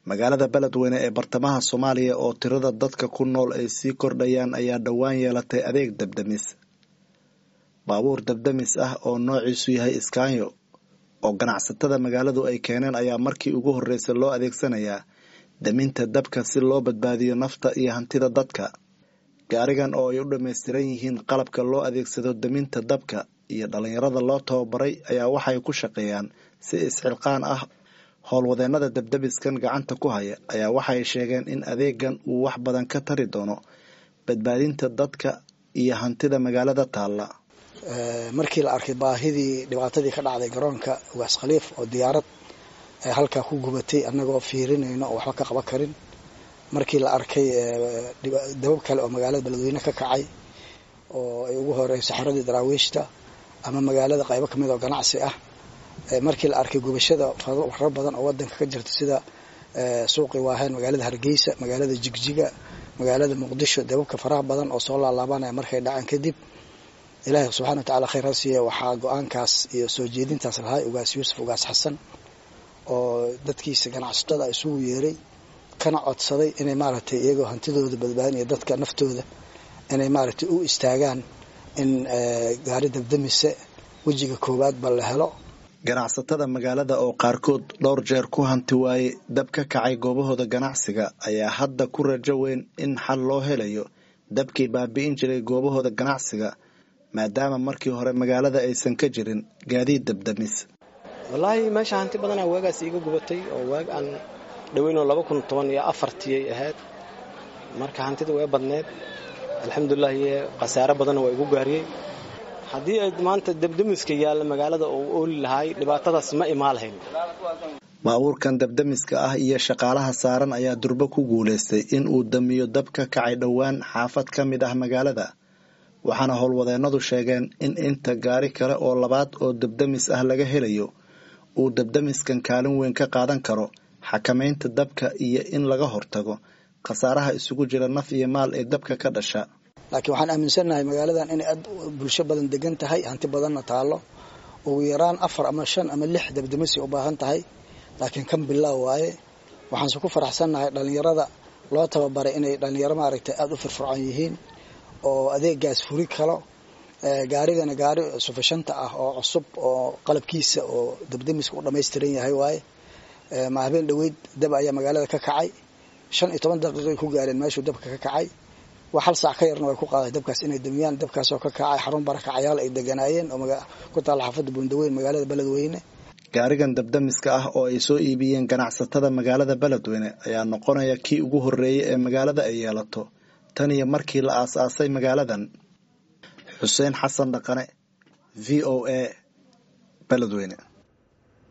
magaalada beledweyne ee bartamaha soomaaliya oo tirada dadka ku nool ay sii kordhayaan ayaa dhowaan yeelatay adeeg dabdamis baabuur dabdamis ah oo noociisu yahay iskaanyo oo ganacsatada magaaladu ay keeneen ayaa markii ugu horreysay loo adeegsanayaa daminta dabka si loo badbaadiyo nafta iyo hantida dadka gaarigan oo ay u dhammaystiran yihiin qalabka loo adeegsado daminta dabka iyo dhallinyarada loo tababaray ayaa waxay ku shaqeeyaan si isxilqaan ah howlwadeennada dabdabiskan gacanta ku haya ayaa waxay sheegeen in adeegan uu wax badan ka tari doono badbaadinta dadka iyo hantida magaalada taalla markii la arkay baahidii dhibaatadii ka dhacday garoonka ugaas khaliif oo diyaarad halkaa ku gubatay annagoo fiirinayno oo waxba ka qaban karin markii la arkay dabab kale oo magaalada beledweyne ka kacay oo ay ugu horeyso xaradii daraawiishta ama magaalada qaybo kamid oo ganacsi ah markii la arkay gubashada faro badan oo wadanka ka jirta sida suuqi waaheen magaalada hargeysa magaalada jigjiga magaalada muqdisho dababka faraha badan oo soo laalaabanaya markay dhacaan kadib ilaahi subxana wa tacala khayr ha siiya waxaa go-aankaas iyo soo jeedintaas lahay ugaas yuusuf ugaas xasan oo dadkiisa ganacsatada isugu yeeray kana codsaday inay maaragtay iyagoo hantidooda badbaadinaya dadka naftooda inay maaragtay u istaagaan in gaari dabdamise wejiga koowaad ba la helo ganacsatada magaalada oo qaarkood dhowr jeer ku hanti waayey dab ka kacay goobahooda ganacsiga ayaa hadda ku rajo weyn in xal loo helayo dabkii baabi'in jiray goobahooda ganacsiga maadaama markii hore magaalada aysan ka jirin gaadiid dabdamis wallaahi meesha hanti badanaa waagaas iiga gubatay oo waag aan dhoweynoo laba kun toban iyo afartiyay ahayd marka hantida way badneed alxamdulilahi khasaare badanna waa igu gaariyey haddii ay maanta dabdamiska yaalla magaalada oo ooli lahaay dhibaatadaas ma imaa lahayn baabuurkan dabdamiska ah iyo shaqaalaha saaran ayaa durbo ku guulaystay in uu damiyo dab ka kacay dhowaan xaafad ka mid ah magaalada waxaana howlwadeennadu sheegeen in inta gaari kale oo labaad oo dabdamis ah laga helayo uu dabdamiskan kaalin weyn ka qaadan karo xakamaynta dabka iyo in laga hortago khasaaraha isugu jira naf iyo maal ee dabka ka dhasha laakiin waxaan aaminsannahay magaaladan inay aad bulsho badan degan tahay hanti badanna taallo ugu yaraan afar ama shan ama lix dabdamisi u baahan tahay laakiin kan bilaaw waaye waxaanse ku faraxsannahay dhallinyarada loo tababaray inay dhallinyaro maaragtay aada u firfircoon yihiin oo adeegaas furi kalo gaarigana gaari sufashanta ah oo cusub oo qalabkiisa oo dabdamiska u dhammaystiran yahay waaye ma habeen dhoweyd dab ayaa magaalada ka kacay shan iyo toban daqiiqay ku gaareen meeshuu dabka ka kacay wax hal saac ka yarna way ku qaaday dabkaas inay damiyaan dabkaasoo ka kacay xarun barakacayaal ay deganaayeen oo ku taalla xaafadda buundaweyn magaalada beledweyne gaarigan dabdamiska ah oo ay soo iibiyeen ganacsatada magaalada beledweyne ayaa noqonaya kii ugu horreeyey ee magaalada ay yeelato tan iyo markii la aas-aasay magaaladan xuseen xasan dhaqane v o a beledweyne